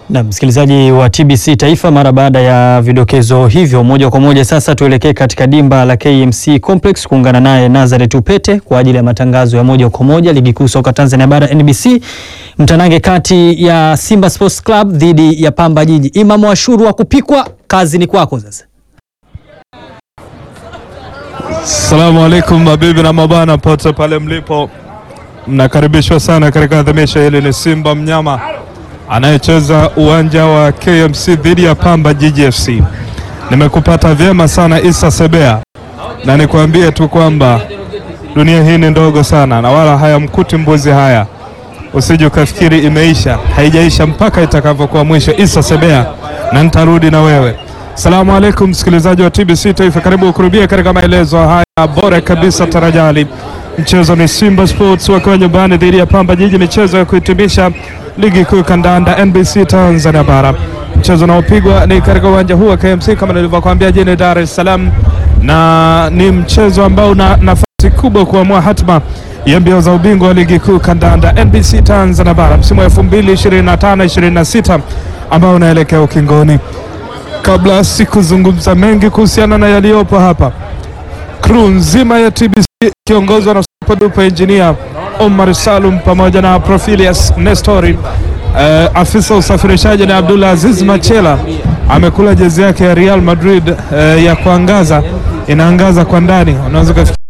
Na msikilizaji wa TBC Taifa, mara baada ya vidokezo hivyo, moja kwa moja sasa tuelekee katika dimba la KMC Complex kuungana naye Nazareth Upete kwa ajili ya matangazo ya moja kwa moja ligi kuu soka Tanzania bara NBC, mtanange kati ya Simba Sports Club dhidi ya Pamba Jiji. Imam Ashuru wa kupikwa, kazi ni kwako sasa. Assalamu alaikum mabibi na mabana pote pale mlipo, mnakaribishwa sana katika adhimisho hili. Ni Simba mnyama anayecheza uwanja wa KMC dhidi ya Pamba Jiji FC. Nimekupata vyema sana Isa Sebea, na nikwambie tu kwamba dunia hii ni ndogo sana na wala hayamkuti mbuzi haya. Usije ukafikiri imeisha, haijaisha mpaka itakavyokuwa mwisho. Isa Sebea, na nitarudi na wewe. Salamu alaikum msikilizaji wa TBC Taifa, karibu kurubia katika maelezo haya bora kabisa tarajali. Mchezo ni Simba Sports wakiwa nyumbani dhidi ya Pamba Jiji, michezo ya kuhitimisha ligi kuu kandanda NBC Tanzania bara. Mchezo unaopigwa ni katika uwanja huu wa KMC kama nilivyokuambia, jijini Dar es Salaam, na ni mchezo ambao una nafasi kubwa kuamua hatma ya mbio za ubingwa wa ligi kuu kandanda NBC Tanzania bara msimu wa 2025 26 ambao unaelekea ukingoni. Kabla sikuzungumza mengi kuhusiana na yaliyopo hapa, crew nzima ya TBC ikiongozwa na superduper engineer Omar Salum pamoja na Profilius Nestori, uh, afisa usafirishaji na Abdullah Aziz Machela amekula jezi yake ya Real Madrid uh, ya kuangaza, inaangaza kwa ndani, unaweza